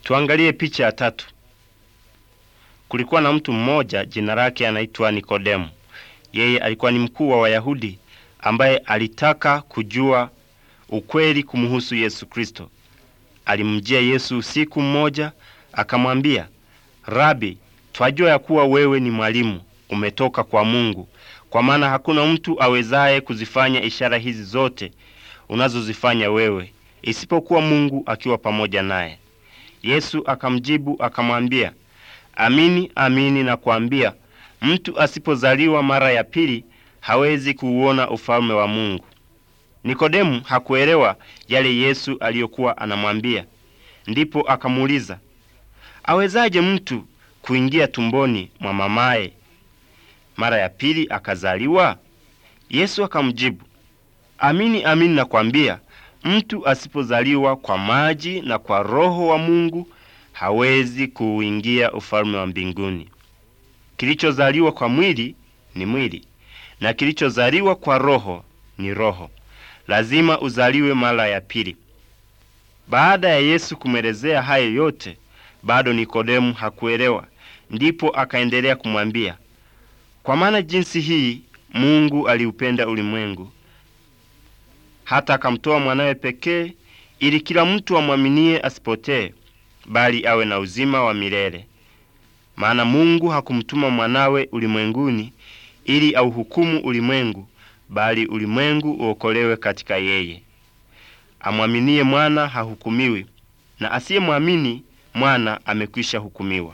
Tuangalie picha ya tatu. Kulikuwa na mtu mmoja jina lake anaitwa Nikodemu. Yeye alikuwa ni mkuu wa Wayahudi ambaye alitaka kujua ukweli kumhusu Yesu Kristo. Alimjia Yesu usiku mmoja, akamwambia, Rabi, twajua ya kuwa wewe ni mwalimu umetoka kwa Mungu, kwa maana hakuna mtu awezaye kuzifanya ishara hizi zote unazozifanya wewe isipokuwa Mungu akiwa pamoja naye. Yesu akamjibu akamwambia, amini amini nakwambia, mtu asipozaliwa mara ya pili hawezi kuuona ufalme wa Mungu. Nikodemu hakuelewa yale Yesu aliyokuwa anamwambia. Ndipo akamuuliza, awezaje mtu kuingia tumboni mwa mamaye mara ya pili akazaliwa? Yesu akamjibu, amini amini nakwambia, mtu asipozaliwa kwa maji na kwa Roho wa Mungu hawezi kuuingia ufalme wa mbinguni. Kilichozaliwa kwa mwili ni mwili, na kilichozaliwa kwa Roho ni roho. Lazima uzaliwe mara ya pili. Baada ya Yesu kumwelezea hayo yote, bado Nikodemu hakuelewa. Ndipo akaendelea kumwambia, kwa maana jinsi hii Mungu aliupenda ulimwengu hata akamtoa mwanawe pekee, ili kila mtu amwaminie asipotee, bali awe na uzima wa milele. Maana Mungu hakumtuma mwanawe ulimwenguni ili auhukumu ulimwengu, bali ulimwengu uokolewe katika yeye. Amwaminie mwana hahukumiwi, na asiyemwamini mwana amekwisha hukumiwa.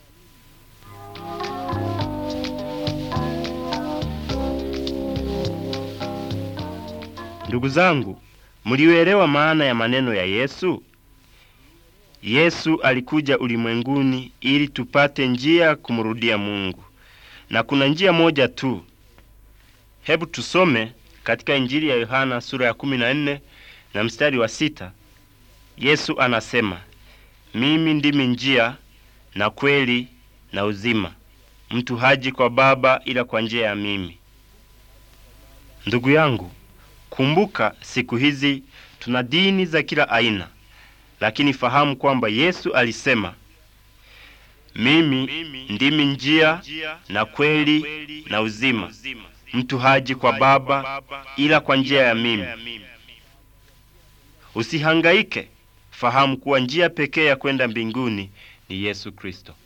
Ndugu zangu, mliuelewa maana ya maneno ya Yesu? Yesu alikuja ulimwenguni ili tupate njia ya kumrudia Mungu, na kuna njia moja tu. Hebu tusome katika Injili ya Yohana sura ya 14 na mstari wa sita. Yesu anasema, mimi ndimi njia na kweli na uzima, mtu haji kwa Baba ila kwa njia ya mimi. Ndugu yangu, kumbuka, siku hizi tuna dini za kila aina, lakini fahamu kwamba Yesu alisema, mimi ndimi njia na kweli na uzima, mtu haji kwa Baba ila kwa njia ya mimi. Usihangaike, fahamu kuwa njia pekee ya kwenda mbinguni ni Yesu Kristo.